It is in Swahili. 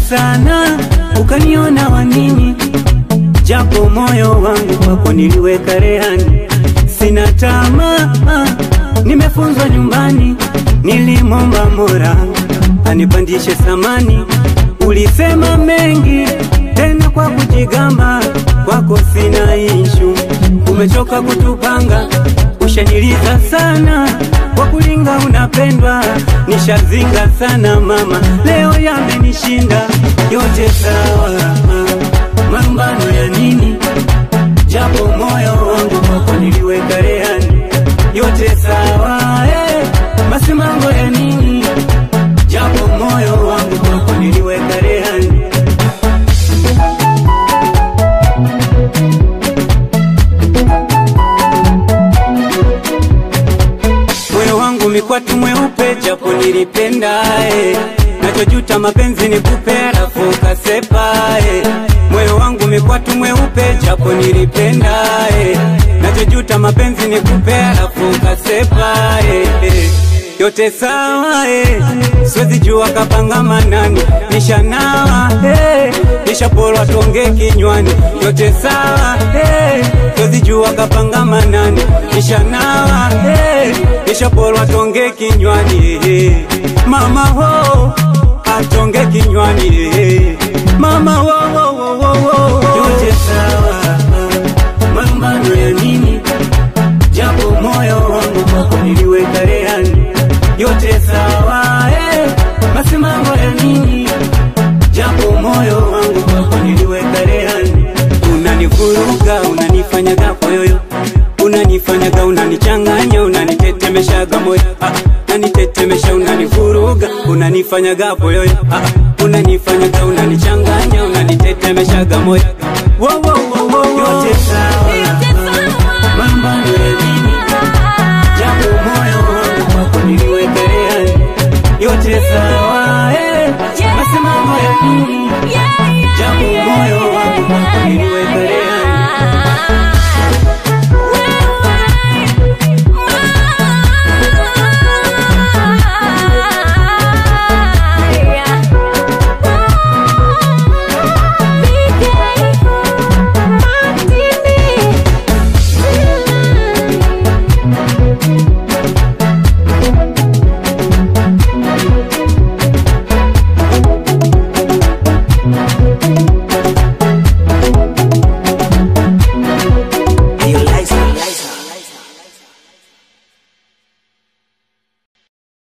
sana ukaniona wanini, japo moyo wangu kwako niliweka rehani. Sina tamaa, nimefunzwa nyumbani, nilimomba Mola anipandishe samani. Ulisema mengi tena kwa kujigamba, kwako sina ishu, umechoka kutupanga, ushaniliza sana kwa kulinga unapendwa, nishazinga sana mama, leo yamenishinda yote sawa, marumbano ya nini? Japo moyo wangu kwako niliweka rehani, yote sawa eh, masimango ya nini? Japo moyo wangu kwako niliweka rehani. moyo wangu mikwatu mweupe, japo nilipenda eh. Nachojuta mapenzi ni kupe, alafu ukasepa eh. Moyo wangu mikwatu mweupe, japo nilipenda eh. Nachojuta mapenzi ni kupe, alafu ukasepa eh. eh. Yote sawa eh. Siwezi jua kapanga manani, nishanawa eh. Nishapolwa tonge kinywani, yote sawa eh. Siwezi jua kapanga manani, nishanawa eh. Nishapolwa tonge kinywani eh. Mama ho atonge kinywani eh. Mama ho, ho, ho, ho, ho. Yote sawa marumbano ya nini? Japo moyo wangu kwako niliweka rehani, yote sawa eh. Masimango ya nini? Japo moyo wangu kwako niliweka rehani, unanivuruga unanifanyaga poyoyo, unanifanyaga unanichanganya, unanitetemeshaga moyo ah, unanitetemesha unanivuruga, unanifanyaga poyoyo ah, unanifanyaga unanichanganya, unanitetemeshaga moyo wo, wo, wo, wo, wo. yote sawa mambano ya nini? Japo moyo wangu kwako niliweka rehani, yote sawa eh. Masimamo ya nini? Yeah.